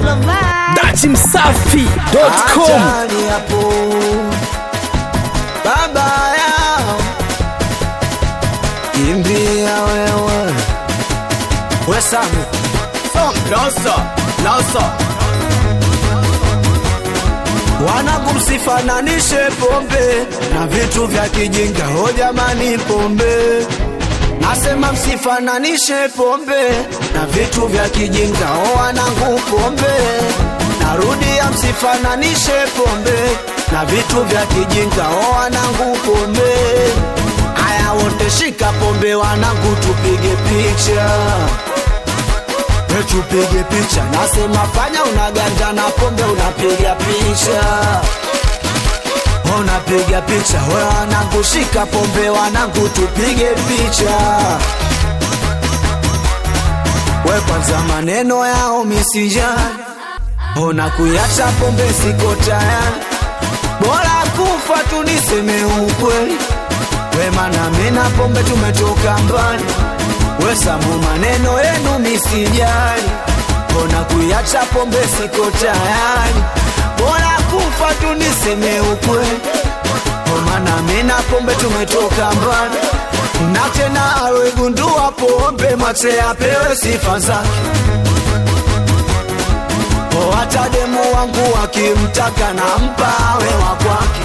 Super Vibe. datimsafi.com Achani hapo baba yao kimbia wewe wesamu loso loso wanangu msifananishe pombe na vitu vya kijinga ho jamani pombe nasema msifananishe pombe na vitu vya kijinga ho wanangu pombe narudia msifananishe pombe na vitu vya kijinga ho wanangu pombe aya wote shika pombe wanangu tupige picha We tupige picha nasema fanya unaganja na pombe unapiga picha unapiga picha we wanangu shika pombe wanangu tupige picha we kwanza maneno yao misijani ona kuyacha pombe siko tayari bora kufa tu niseme ukweli we mana mina pombe tumetoka mbali we samu maneno yenu misijali ona kuyacha pombe siko tayari bora kufa tu niseme ukweli omana mina pombe tumetoka mbali na tena awegundua pombe mate apewe sifa zake o hata demu wangu akimtaka na mpa awe wa kwake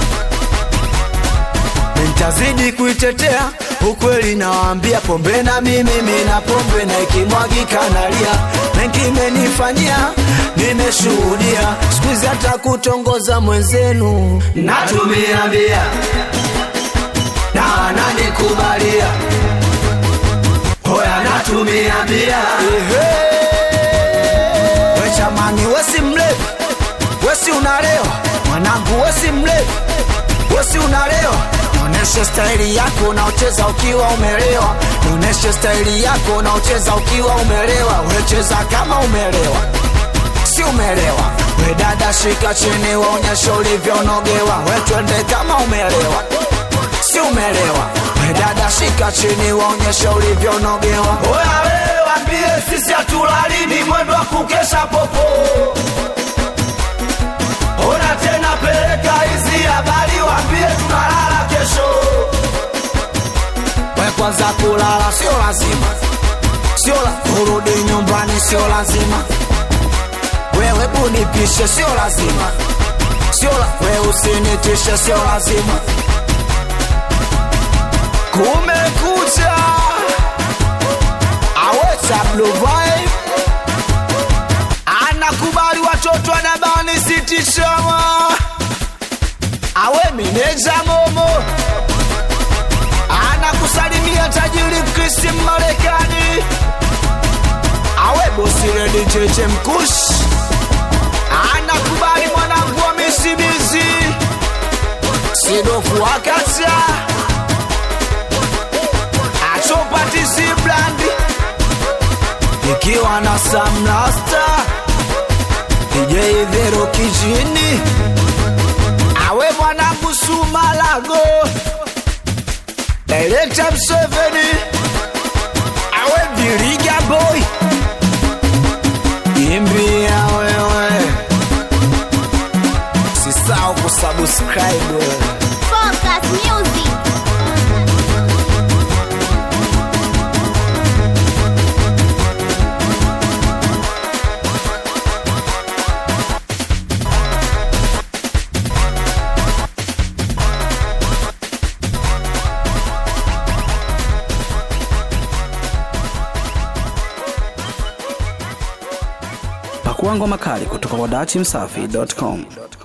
nitazidi kuitetea ukweli nawaambia pombe na mimi mina pombe na ikimwagika nalia mengi imenifanyia nimeshuhudia sikuizi hata kutongoza mwenzenu natumia bia na wananikubalia hoya natumia bia we chamani wesi mlevi wesi unalewa mwanangu wesi mlevi wesi unalewa Nionyeshe staili yako unaocheza ukiwa umelewa, nionyeshe staili yako unaocheza ukiwa umelewa. Wecheza kama umelewa, si umelewa. We dada, shika chini, waonyeshe ulivyonogewa. We twende kama umelewa, si umelewa. We dada, shika chini, waonyeshe ulivyonogewa. Oya wewe, waambie sisi hatulali, ni mwendo wa kukesha popo. Ona tena, peleka hizi habari, waambie tunalala kesho. We kwanza kulala sio lazima, sio la kurudi nyumbani sio lazima. Wewe bunipishe sio lazima, sio la we usinitishe sio lazima. Kumekucha, aweta blue vibe anakubali watoto anabani sitishama awe meneja momo anakusalimia tajiri Kristi Marekani awe bosi redi cheche mkush anakubali mwanangu wa misibizi sidofu akacha achopatisi blandi ikiwa na samrasta DJ Vero kijini awe mwanangu Sumalago Director Mseveni awe Viriga boy imbia wewe sisao kusubscribe Focus Music. pakua ngoma kali kutoka kwa datimsafi.com